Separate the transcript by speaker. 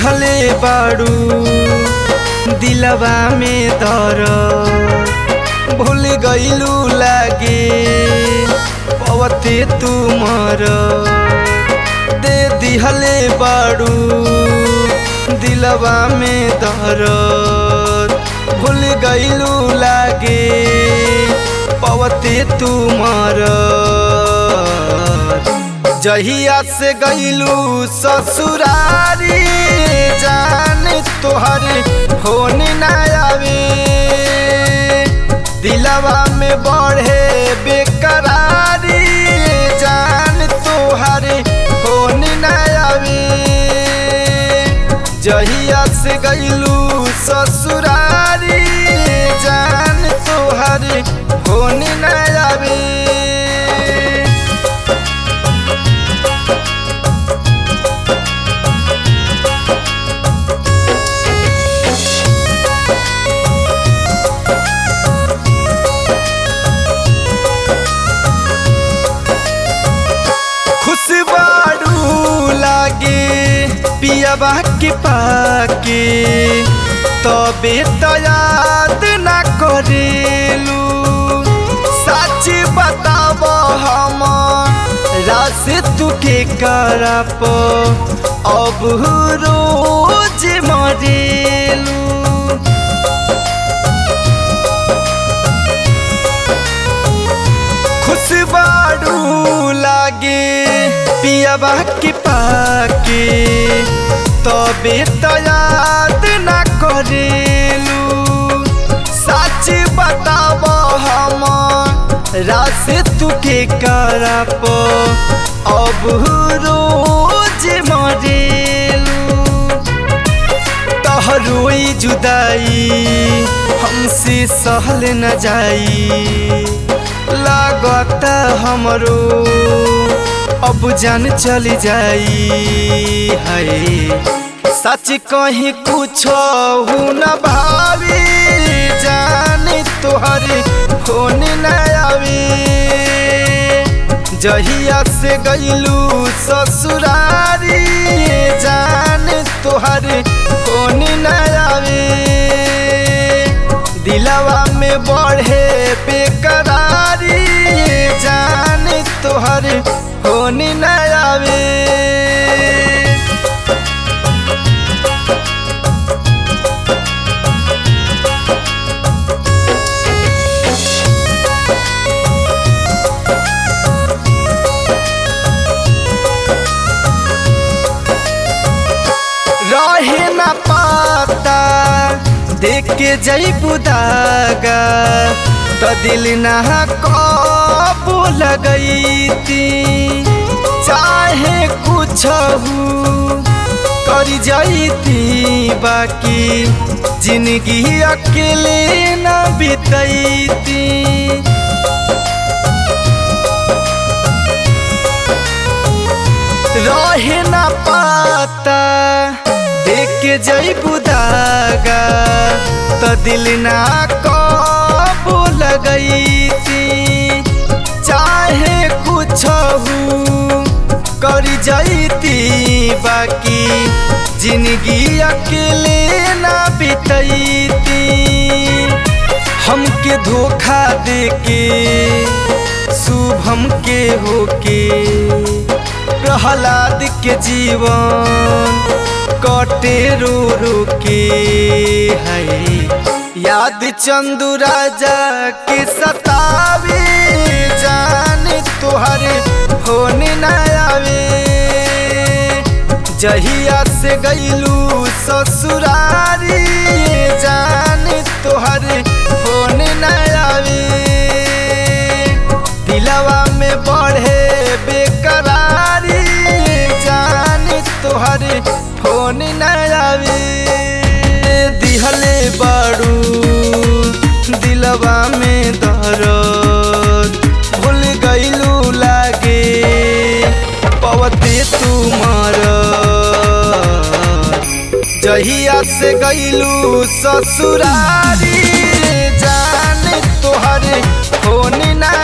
Speaker 1: दिहले बाड़ू दिलवा में दर भूल गईलू लागे पवते तुमर दे दिहले बाड़ू दिलवा में दर भूल गईलू लागे पवते तुमर जहिया से गईलू ससुरारी जान तोहर फोन न आवे दिलवा में बढ़े बेकरारी जान तोहर फोन न आवे जहिया से गईलू ससुरारी जान तोहर फोन न आवे खुशबारू लागे पियाबा के पाके तबे तो याद ना करेलू सच बताब हम रास तुके करप अब रोज मरेलू खुशबारू लागे पियाबा के पाके तबे तो याद ना करेलू सच बताब हम रास तुके करप अब रोज मरेलू तहरोई जुदाई हमसे सहल न जाई लागत हमरो अब जान चल जाई है सच कहीं कुछ न भावी जान तोहर फोन न आवे जहिया से गईलू ससुरारी जान तोहर फोन न आवे दिलवा में बढ़े बेकरारी जान तोहर फोन न आवे रहे न पाता देख के जई बुदागा तो दिल ना कबो लगई थी चाहे कुछ कर जाती बाकी जिंदगी अकेले न बितैती रहे न पाता देख के जई बुदागा तो दिल ना कबो लगई थी चाहे कुछ कर जाती बाकी जिंदगी अकेले ना बितैती हमके धोखा दे के शुभम के होके प्रहलाद के जीवन कटे रो रो के है याद चंदू राजा के सतावे जान तोहर होन न आवे जहिया से गईलू ससुरारी जान तोहर फोन न आवे दिलवा में बढ़े बेकरारी जान तोहर फोन न आवे दिहले बाड़ू दिलवा में दर्द भूल गईलू लागे पवते तुमर जहिया से गईलू ससुरारी जान तोहर फोन ना